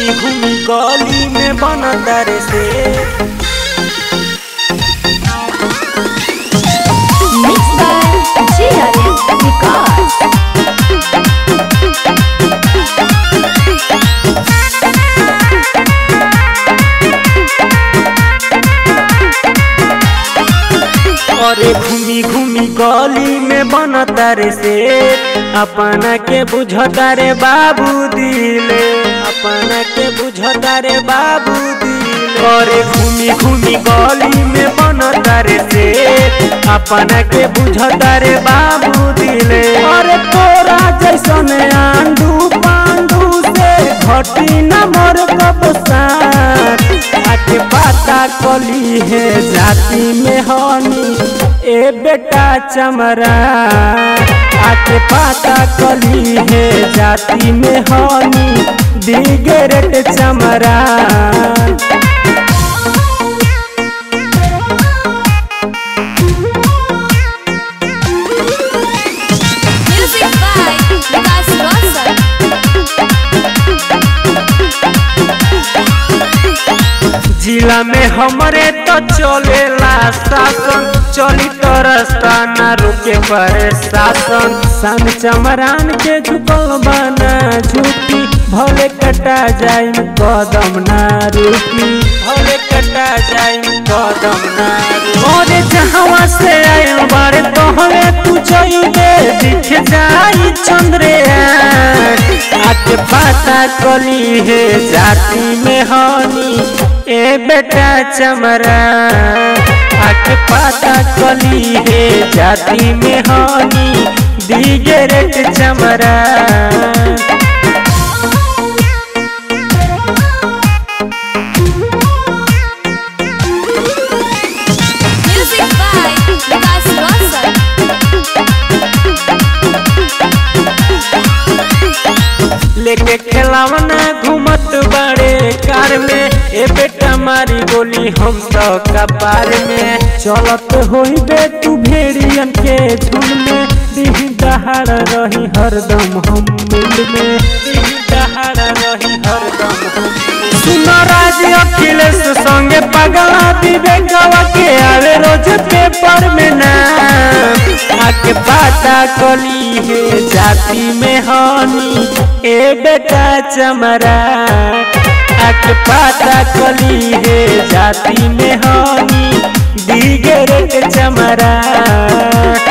घूमी घूमी गली में बनता रे से Mixed by JRM Records. अरे घूमी घूमी गली में बनता रे से अपना के बुझता रे बाबू दिले अपना के बुझता रे बाबू दिले अरे घूमी घूमी गली में बनता रे से अपना के बुझता रे बाबू दिले अरे तोरा जैसन आंडू पांडू से घटी न मोर कबसान आके बाता कली है जाति में हनी ए बेटा चमरा आके पाता कली है जाति में हनी दिगरेट चमरा Music by Vikas Rosal. जिला में हमरे तो चलेला शासन चली तो रास्ता ना रुके पर शासन सन चमरान के झुकल बना झुकी भले कटा जाई कदम ना रुकी भले कटा जाई कदम ना रुकी और जहाँ से आयल बारे तो हमें तू चाहिए दिख जाई चंद्रयान आके पाता कली है जाति में हनी ए बेटा चमरा आके पाता कली है जाति में हनी दिगरेट चमरा Music by Vikas Rosal. लेके खेलावना घूमत बड़े कार में ए बेटा मारी गोली हम तो कपार में चलत होई बे तू भेड़ियन के झुंड में दिही दहाड़ रही हरदम हम मुंड में दिही दहाड़ रही हरदम हम सुनो राज अखिलेश संगे पगला विवेकवा के आवे रोज पेपर में नाम आके बाता कली है जाति में हनी ए बेटा चमरा आके पाता कली है जाति में हनी दिगरेट चमरा